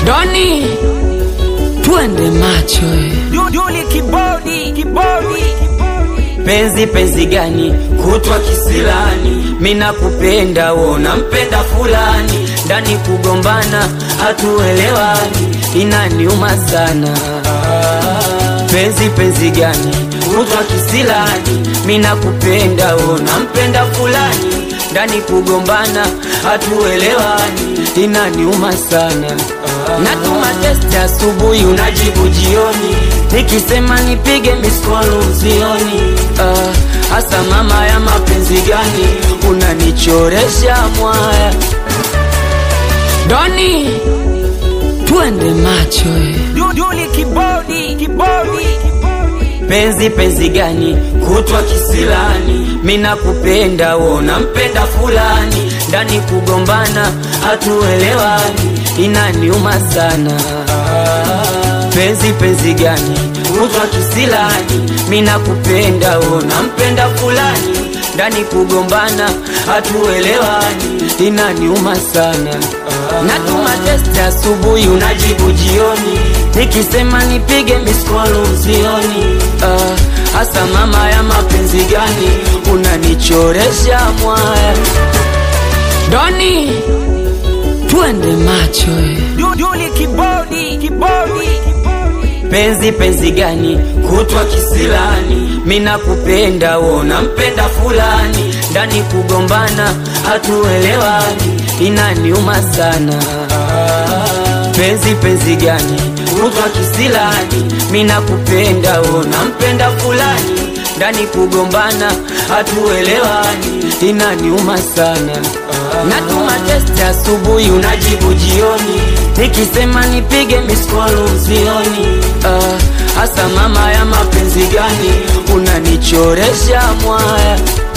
Doni, twende macho eh. Duli kibodi kibodi penzi penzi gani kutwa kisilani mina kupenda wona mpenda fulani ndani kugombana hatuelewani inaniuma sana penzi penzi gani kutwa kisilani mina kupenda wona mpenda fulani ndani kugombana hatuelewani inaniuma sana natuma testi asubuhi unajibu jioni nikisema nipige miskolu usioni Ah, hasa mama ya mapenzi gani unanichoresha mwaya Doni, twende macho eh. Duli kibodi kibodi penzi penzi gani kutwa kisilani mina kupenda wona mpenda fulani ndani kugombana hatuelewani inaniuma sana penzi penzi gani kutwa kisilani mina kupenda wona mpenda fulani ndani kugombana hatuelewani inaniuma sana natuma testi asubuhi unajibu jioni nikisema nipige miskolu usioni Ah, hasa mama ya mapenzi gani unanichoresha mwaya Doni, twende macho eh. Duli kibodi kibodi penzi penzi gani kutwa kisilani mina kupenda wona mpenda fulani ndani kugombana hatuelewani inaniuma sana penzi penzi gani kutwa kisilani mina kupenda wona mpenda fulani ndani kugombana hatuelewani inaniuma sana natuma testi asubuhi unajibu jioni nikisema nipige miskolu usioni Ah, hasa mama ya mapenzi gani unanichoresha mwaya